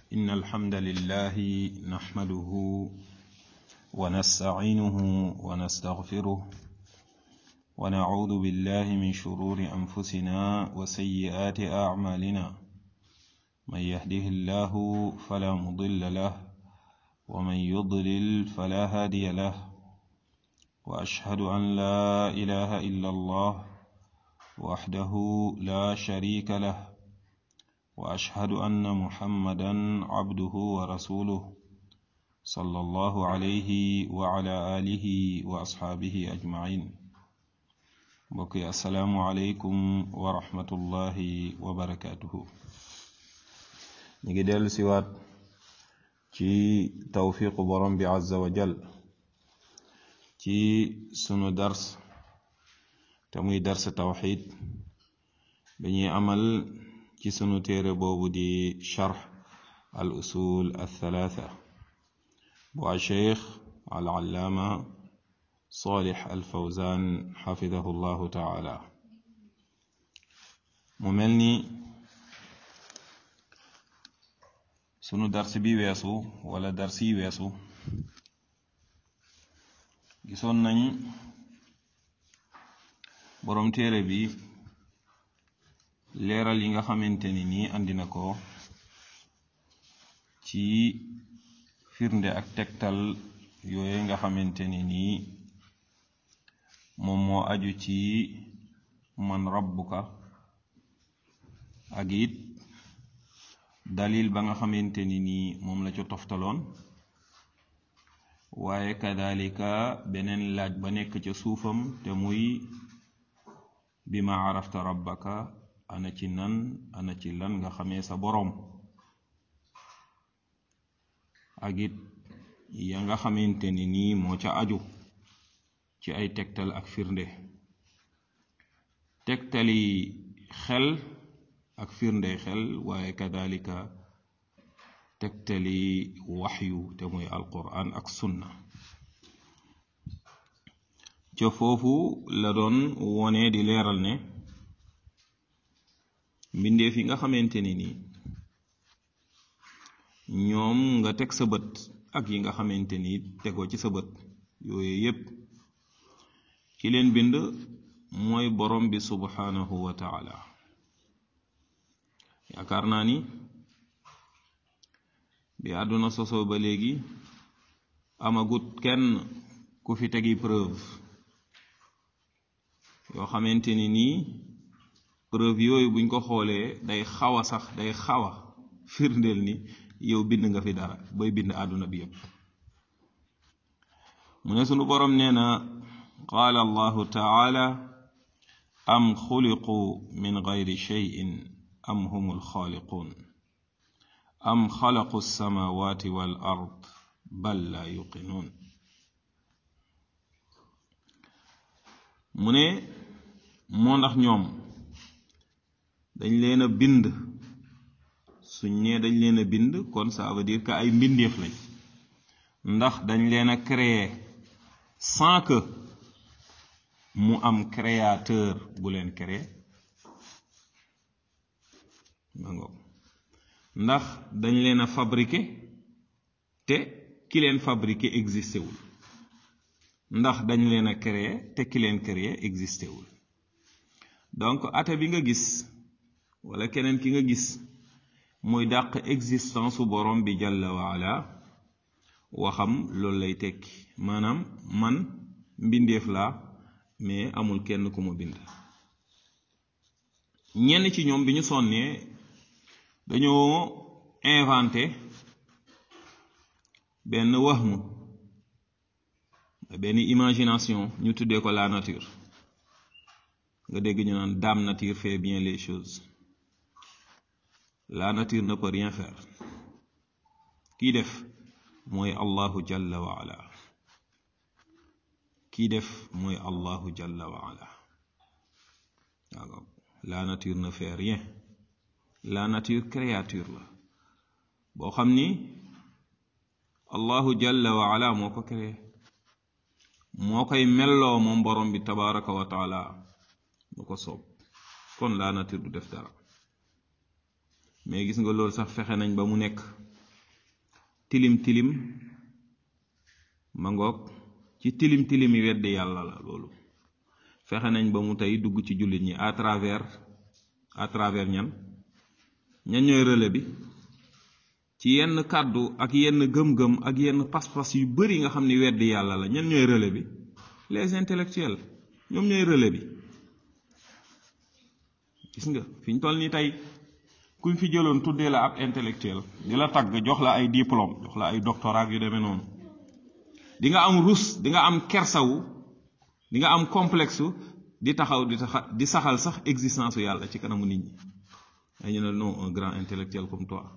إن الحمد لله نحمده ونستعينه ونستغفره ونعوذ بالله من شرور أنفسنا وسيئات أعمالنا من يهده الله فلا مضل له ومن يضلل فلا هادي له وأشهد أن لا إله إلا الله وحده لا شريك له واشهد ان محمدا عبده ورسوله صلى الله عليه وعلى اله واصحابه اجمعين بقي السلام عليكم ورحمه الله وبركاته نيجي ديل سيوات ci tawfiqu borom bi azza wa jal ci sunu dars te muy dars tawxid dañuy amal ci sunu téere boobu di charx al usul althalatha bu a cheikh al allaama salih al fawzan xafidahu llahu taala mu mel ni sunu dars bi weesu wala dars yi weesu gisoon nañ boroom téere bi leeral yi nga xamante ni nii andi na ko ci firnde ak tegtal yooye nga xamante ni nii moom moo aju ci man rabbuka ak it dalil ba nga xamante ni nii moom la ca toftaloon waaye kadalika beneen laaj ba nekk ca suufam te muy bi ma arafta rabbaka ana ci nan ana ci lan nga xamee sa boroom ak it ya nga xamante ni nii moo ca aju ci ay tegtal ak firnde tegtali xel ak firnde xel waaye kadalika tegtali waxyu te muy alquran ak sunna ca foofu la doon wone di leeral ne mbindeef yi nga xamante ni nii ñoom nga teg sa bët ak yi nga xamante ni tegoo ci sa bët yooyu yépp ki leen bind mooy borom bi subhanahu wa taala yaakaar naa ni bi àdduna sosoo ba léegi amagut kenn ku fi tegi preuve yoo xamante ni nii preuve yooyu buñ ko xoolee day xaw a sax day xaw a firndeel ni yow bind nga fi dara booy bind àdduna bi yépp mu ne sunu boroom nee na qaala allahu taala am xuliqu min gayri cheyin am hum alxaaliquun am xalaqu alsamawati wal ard bal la yuqinuun mu ne moo ndax ñoom dañ leen a bind suñ nee dañ leen a bind kon ça veut dire que ay mbindeef lañ ndax dañ leen a créer sans que mu am créateur bu leen créer ndax dañ leen a fabriquer te ki leen fabriquer existé wul ndax dañ leen a créer te ki leen créer existé wul donc ate bi nga gis wala keneen ki nga gis muy dàq existence su borom bi jàlla waala waxam loolu lay tekki maanaam man mbindeef laa mais amul kenn ku ma bind ñenn ci ñoom bi ñu sonnee dañoo inventé benn wahmu benn imagination ñu tuddee ko la nature nga dégg ñu naan dame nature fait bien les choses la nature ne peut rien faire kii def mooy allahu jalla wa ala kii def mooy allahu jalla wa ala la nature ne fait rien la nature créature la boo xam ni allahu jalla wa ala moo ko créé moo koy melloo moom borom bi tabaraka wa taala mu ko soob kon la nature du def dara mais gis nga loolu sax fexe nañ ba mu nekk tilim tilim ma ngoog ci tilim tilimi weddi yàlla la loolu fexe nañ ba mu tey dugg ci jullit ñi à travers à travers ñan ñan ñooy relais bi ci yenn kàddu ak yenn gëm-gëm ak yenn pas-pas yu bari nga xam ni weddi yàlla la ñan ñooy relais bi les intellectuels ñoom ñooy relais bi gis nga fi ñu toll nii tey kuñ fi jëloon tuddee la ab intellectuel di la tagg jox la ay diplôme jox la ay doctorat yu demee noonu di nga am rus di nga am kersawu di nga am complexe di taxaw di taxa di saxal sax existence yàlla ci kanamu nit ñi dañu ne non un grand intellectuel comme toi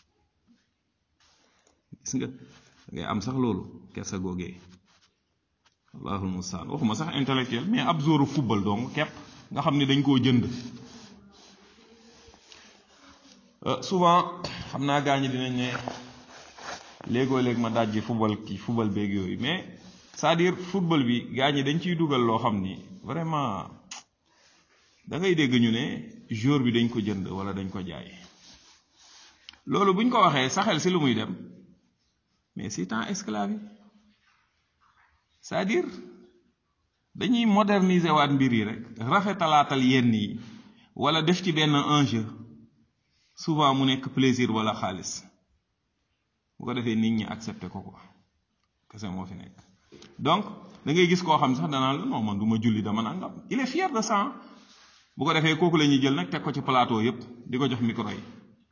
gis nga ngay am sax loolu kersa googee allahul mustaan waxuma sax intellectuel mais ab zooru football donc képp nga xam ne dañ koo jënd souvent xam naa gaa ñi dinañ ne léegoo léeg ma dajji football ki football beeg yooyu mais c'est-à-dire football bi gaa ñi dañ ciy dugal loo xam ni vraiment da ngay dégg ñu ne jour bi dañ ko jënd wala dañ ko jaay loolu buñ ko waxee saxel si lu muy dem mais si temps esclave yi c'est-à-dire dañuy moderniser waat mbir yi rek rafetalaatal yenn yi wala def ci benn enjeu souvent mu nekk plaisir wala xaalis bu ko defee nit ñi accepté ko quoi kese moo fi nekk donc da ngay gis koo xam sax danaa la non man du ma julli dama nangam il est fier de ça bu ko defee kooku la ñuy jël nag teg ko ci plateau yépp di ko jox micro yi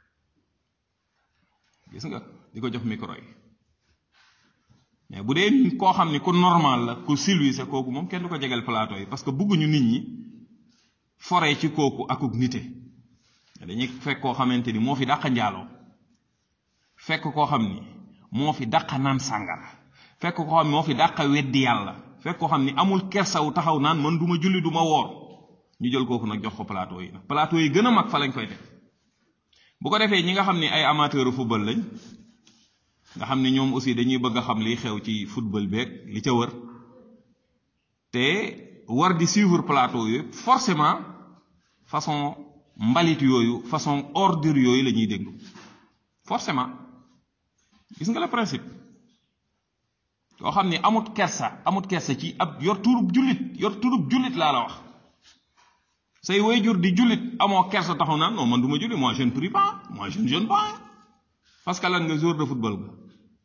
gis nga di ko jox micro yi mais bu dee koo xam ni ku normal la ku civilisé kooku moom kenn du ko jegeel plateau yi parce que bëgguñu nit ñi foree ci kooku akuk nite dañuy fekk koo xamante ni moo fi dàq njaaloo fekk koo xam ni moo fi dàq naan sàngara fekk koo xam ni moo fi dàq weddi yàlla fekk koo xam ni amul kersaw taxaw naan man du ma julli du ma woor ñu jël kooku nag jox ko plateau yi nag plateau yi gën a mag fa lañ koy def bu ko defee ñi nga xam ni ay amateur football lañ nga xam ni ñoom aussi dañuy bëgg a xam liy xew ci football beeg li ca wër te war di suivre plateau yooyu forcément façon mbalit yooyu façon ordure yooyu la ñuy déglu forcément gis nga le principe yoo xam ni amut kersa amut kersa ci ab yor turub jullit yor turub jullit laa la wax say waajur di jullit amoo kersa taxaw naan non man du ma julli moi je ne prie pas moi je ne jeûne pas parce que lan nga joueur de football nga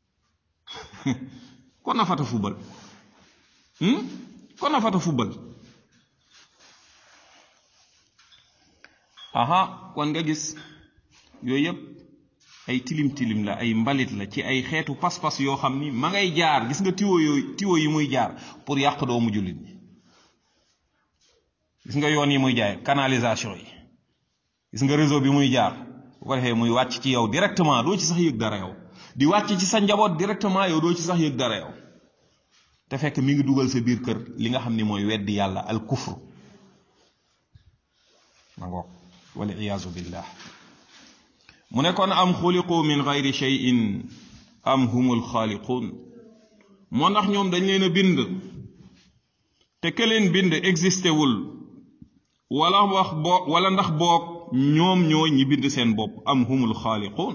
kon na fata football kon na fata football aha kon nga gis yooyu yëpp ay tilim tilim la ay mbalit la ci ay xeetu pas-pas yoo xam ni ma ngay jaar gis nga tiwo yooyu tiwo yi muy jaar pour yàq doomu jullit ñi gis nga yoon yi muy jaay canalisation yi gis nga réseau bi muy jaar bu ko defee muy wàcc ci yow directement doo ci sax yëg dara yow di wàcc ci sa njaboot directement yow doo ci sax yëg dara yow te fekk mi ngi dugal sa biir kër li nga xam ni mooy weddi yàlla al kufru ma ngoog wal iyaazu billah mu ne kon am xuliqu min gayri cheyin am humul xaaliquun moo ndax ñoom dañ leen a bind te ke leen bind existé wul wala wax boo wala ndax boog ñoom ñoo ñi bind seen bopp am humul xaaliquun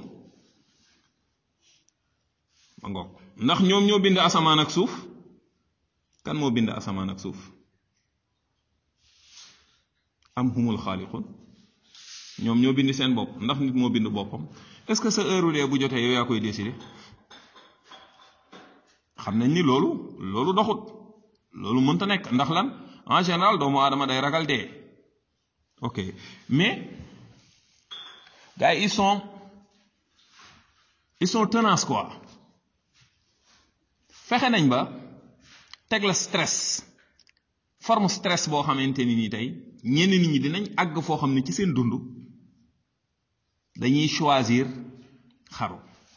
ma ngoog ndax ñoom ñoo bind asamaan ak suuf kan moo bind asamaan ak suuf am humul xaaliquun ñoom ñoo bind seen bopp ndax nit moo bind boppam est-ce que sa heure dee bu jotee yow yaa koy décider xam nañ ni loolu loolu doxut loolu mënta nekk ndax lan en général doomu aadama day ragal dee ok mais gars yi ils sont ils sont tenaces quoi fexe nañ ba teg la stress forme stress boo xamante ni nii tey ñenn nit ñi dinañ àgg foo xam ne ci seen dund dañuy choisir xaru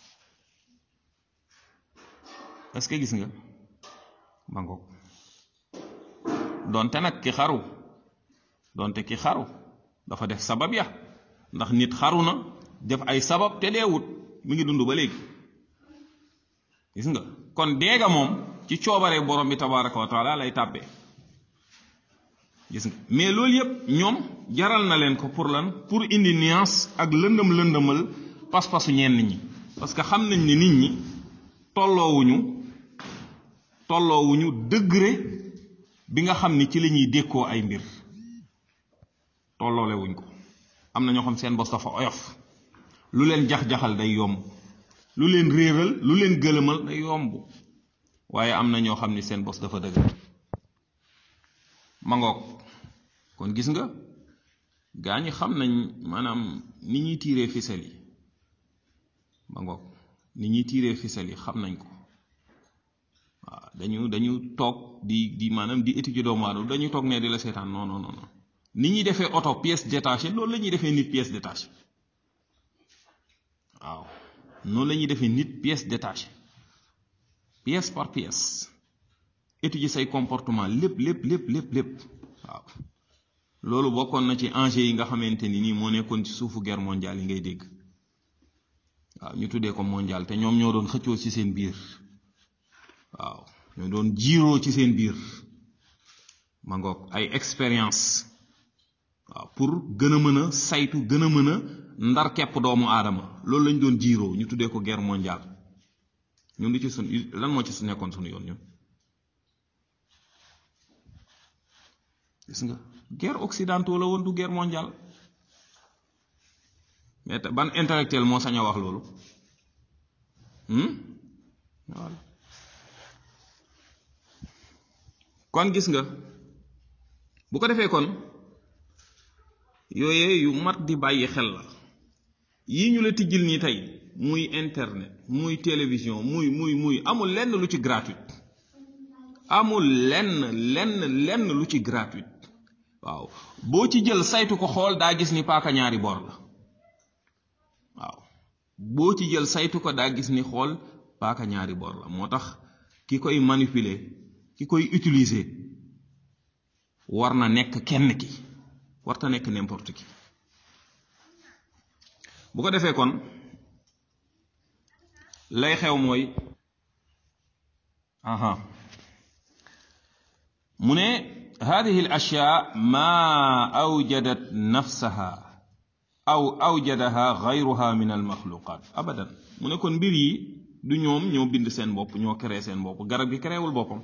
est-ce que gis nga ba ngoog donte nag ki xaru donte ki xaru dafa def sabab ya ndax nit xaru na def ay sabab te deewut mi ngi dund ba léegi gis nga kon deega moom ci coobare borom bi tabaraka wa taala lay tàbbee gis nga mais loolu yépp ñoom jaral na leen ko pour lan pour indi nuance ak lëndëm lëndëmal pas-pasu ñenn ñi parce que xam nañ ne nit ñi tolloowuñu tolloowuñu degré bi nga xam ni ci la ñuy dékkoo ay mbir tolloolewuñ ko am na ñoo xam seen bos dafa oyof lu leen jax-jaxal day yomb lu leen réeral lu leen gëlëmal day yomb waaye am na ñoo xam ni seen bos dafa dëgër mangoog kon gis nga gaa ñi xam nañ maanaam ni ñuy tiiree ficelle yi mangoog ni ñuy tiiree ficelle yi xam nañ ko waaw dañu dañu toog di di maanaam di étudier doomu aadama dañu toog ne di la seetaan non non non ni ñuy defee oto pièce détachée loolu la ñuy defee nit pièce détachée waaw noonu la ñuy defee nit pièce détachée pièce par pièce étudier say comportement lépp lépp lépp lépp lépp waaw loolu bokkoon na ci enjeu yi nga xamante ni nii moo nekkoon ci suufu guerre mondiale yi ngay dégg waaw ñu tuddee ko mondial te ñoom ñoo doon xëccoo ci seen biir waaw ñoo doon jiiroo ci seen biir ma ngoog ay expérience waaw pour gën a mën a saytu gën a mën a ndar kepp doomu aadama loolu lañ doon jiiroo ñu tuddee ko guerre mondiale ñun lu ci sun lan moo ci su nekkoon sunu yoon ñun gis nga guerre occidentale la woon du guerre mondiale mais ban intellectuel moo sañ a wax loolu voilà kon gis nga bu ko defee kon yooyee yu mat di bàyyi xel la yii ñu la tijjil nii tey muy internet muy télévision muy muy muy amul lenn lu ci gratuit amul lenn lenn lenn lu ci gratuit waaw boo ci jël saytu ko xool daa gis ni paaka ñaari bor la waaw boo ci jël saytu ko daa gis ni xool paaka ñaari bor la moo tax ki koy manipuler ki koy utiliser war na nekk kenn ki warta nekk n'importe qui bu ko defee kon lay xew mooy aha mu ne هذه الأشياء ما أوجدت نفسها أو أوجدها غيرها من المخلوقات أبدا mu ne kon mbir yi du ñoom ñoo bind seen bopp ñoo créé seen bopp garab gi créewul boppam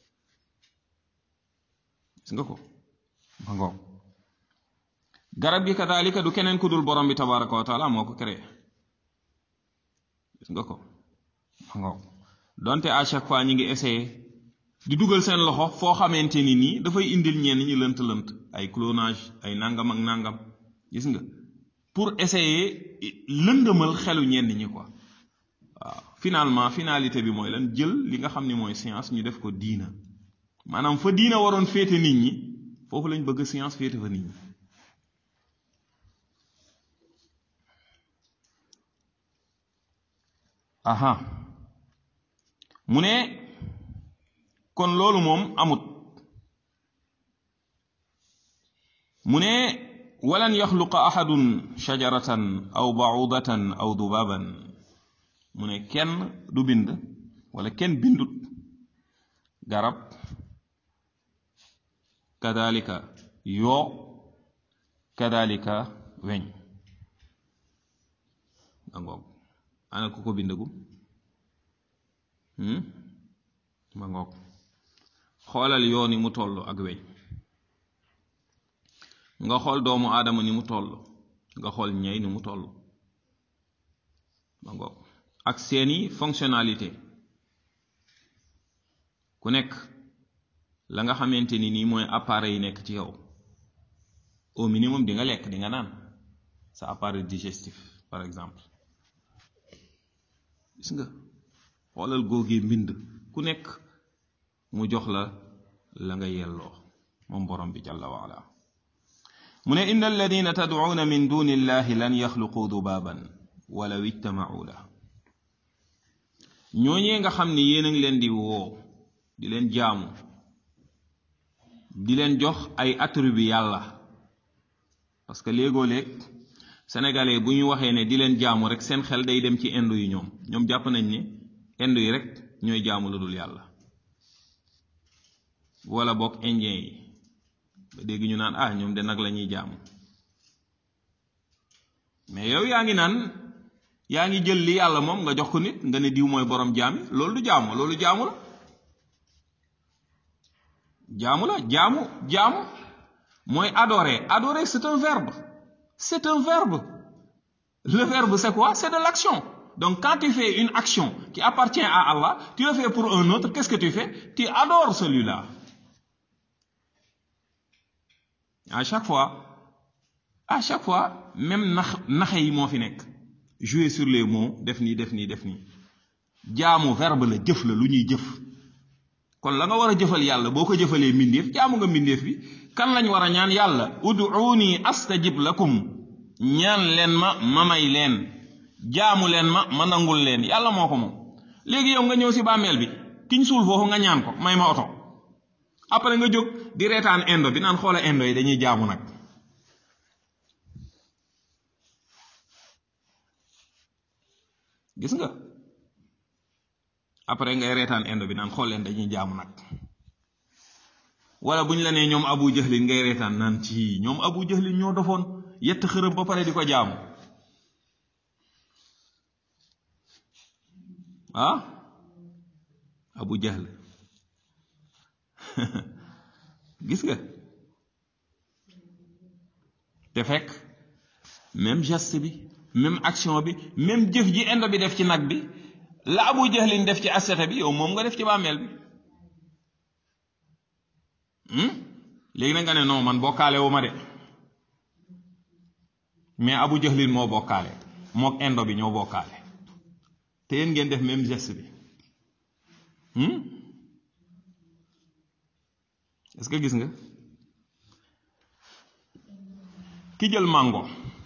gis nga ko ma ngoog garab gi kadalika du keneen ku dul borom bi tabaraka wa taala moo ko créé gis nga ko ma ngoog donte à chaque fois ñi ngi essayé di dugal seen loxo foo xamante ni nii dafay indil ñenn ñi lënt lënt ay clonage ay nangam ak nangam gis nga pour essayer lëndëmal xelu ñenn ñi quoi waaw finalement finalité bi mooy lan jël li nga xam ni mooy science ñu def ko diina maanaam fa diina waroon féete nit ñi foofu lañ bëgg science féete fa nit ñi aha mu ne kon loolu moom amut mu ne walan yaxluqa ahadun shajaratan aw baudatan aw dubaban mu ne kenn du bind wala kenn bindut garab kadalika yoo kadalika weñ dangoog ana ku ko bindagum ma ngoog xoolal yoo ni mu toll ak weñ nga xool doomu aadama ni mu toll nga xool ñey ni mu toll ma ngoog ak seeni fonctionnalité ku nekk la nga xamante ni nii mooy appareil yi nekk ci yow au minimum di nga lekk di nga naan sa appareil digestif par exemple gis nga xoolal góogee mbind ku nekk mu jox la la nga yelloo moom borom bi jalla waala mu ne inna alladina tadcuuna min duni illahi lan yaxluqu dubaaban walaw ijtamacuu la ñooñee nga xam ni yéen a ngi leen di woo di leen jaamu di leen jox ay attribut yàlla parce que léegoo léeg sénégalais bu ñu waxee ne di leen jaamu rek seen xel day dem ci indo yi ñoom ñoom jàpp nañ ne indo yi rek ñooy jaamu lu dul yàlla wala bokk indien yi ba dégg ñu naan ah ñoom de nag la ñuy jaamu mais yow yaa ngi naan yaa ngi jël li yàlla moom nga jox ko nit nga ne diw mooy borom jaami loolu du jaamu loolu jaamu la jaamu la jaamu jaamu mooy adorer adorer c'est un verbe c'est un verbe le verbe c'est quoi c'est de l'action donc quand tu fais une action qui appartient à Allah tu le fais pour un autre qu'est-ce que tu fais tu adores celui-là à chaque fois à chaque fois même nax naxe yi moo fi nekk jouer sur les mots def nii def nii def nii jaamu verbe la jëf la lu ñuy jëf kon la nga war a jëfal yàlla boo ko jëfalee mbindeef jaamu nga mbindeef bi kan lañ war a ñaan yàlla ud'uuni astajib lakum ñaan leen ma ma may leen jaamu leen ma ma nangul leen yàlla moo ko moom léegi yow nga ñëw si bàmmeel bi kiñ suul foofu nga ñaan ko may ma oto après nga jóg di reetaan indo bi naan xoola indo yi dañuy jaamu nag gis nga après ngay reetaan indo bi naan xool leen dañuy jaamu nag wala bu ñu la nee ñoom abu jahlin ngay reetaan naan ci ñoom abu jahlin ñoo dofoon yett xërëm ba pare di ko jaamu ah abu jahl gis nga te fekk même geste bi même action bi même jëf ji indo bi def ci nag bi la abu jahlin def ci asete bi yow moom nga def ci bàmmeel bi léegi na nga ne non man bokkaale wu ma de mais abu jahlin moo bokkaale mook indo bi ñoo bokkaale te yéen ngeen def même geste bi est-ce que gis nga ki jël mango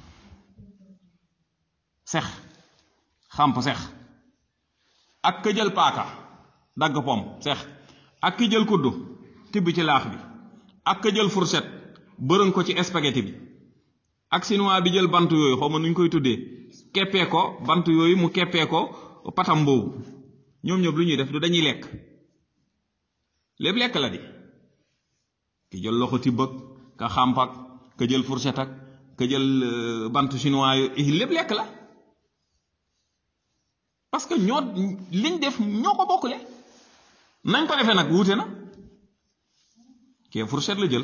sex xamp sex ak ka jël paaka dagg pom sex ak ki jël kuddu tibb ci laax bi ak ka jël fourchette bërën ko ci spaghetti bi ak chinois bi jël bant yooyu xaw ma nu ñu koy tuddee keppee ko bant yooyu mu keppee ko patam boobu ñoom ñëpp lu ñuy def du dañuy lekk lépp lekk la di ki jël loxo tibb ak ka xàmp ak ka jël fourchette ak ka jël bant chinois yooyu lépp lekk la parce que ñoo liñ def ñoo ko bokkule nañ ko defee nag wuute na kee fourchette la jël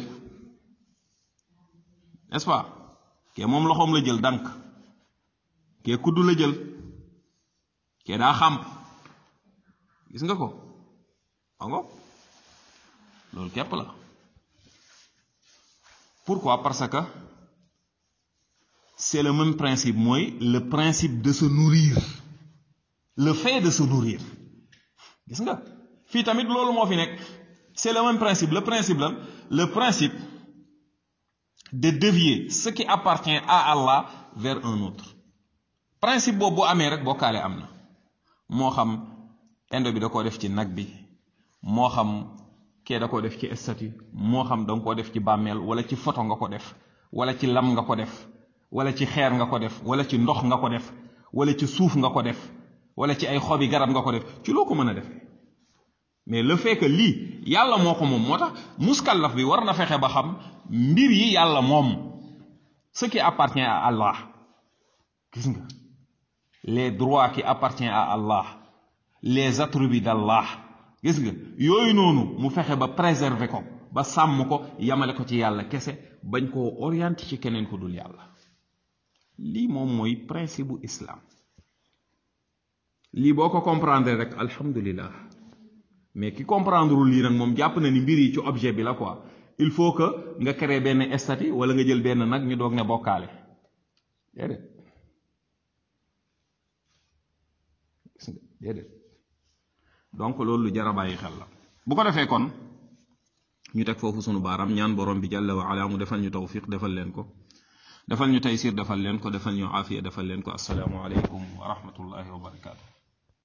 n'est-ce pas kee moom loxoom la jël dànk kee kuddu la jël kee daa xàmp gis nga ko ango loolu képp la pourquoi parce que c'est le même principe mooy le principe de se nourrir le fait de se nourrir gis nga fii tamit loolu moo fi nekk c'est le même principe le principe lan le principe de dévier ce qui appartient à Allah vers un autre principe boobu bu amee rek bokkaale am na moo xam indo bi da koo def ci nag bi moo xam kee da koo def ci statue moo xam da nga koo def ci bàmmeel wala ci photo nga ko def wala ci lam nga ko def wala ci xeer nga ko def wala ci ndox nga ko def wala ci suuf nga ko def wala ci ay xobi garab nga ko def ci loo ko mën a defee mais le fait que lii yàlla moo ko moom moo tax muskallaf bi war na fexe ba xam mbir yi yàlla moom ce qui appartient à Allah gis nga les droits qui appartiennent à Allah les attributs d'Allah gis nga yooyu noonu mu fexe ba préserver ko ba sàmm ko yamale ko ci yàlla kese bañ koo orienté ci keneen ku dul yàlla lii moom mooy principe bu islam lii boo ko comprendre rek alhamdulillah mais ki comprendre lii nag moom jàpp na ni mbir yi ci objet bi la quoi il faut que nga créer benn statut wala nga jël benn nag ñu doog ne bokkaale déedéet gis nga déedéet donc loolu lu jar a bàyyi xel la bu ko defee kon ñu teg foofu sunu baaram ñaan borom bi jàlla wa ala mu defal ñu tawfiq defal leen ko defal ñu taysir defal leen ko defal ñu aafiya defal leen ko assalaamu aleykum wa rahmatullahi wa barakaatu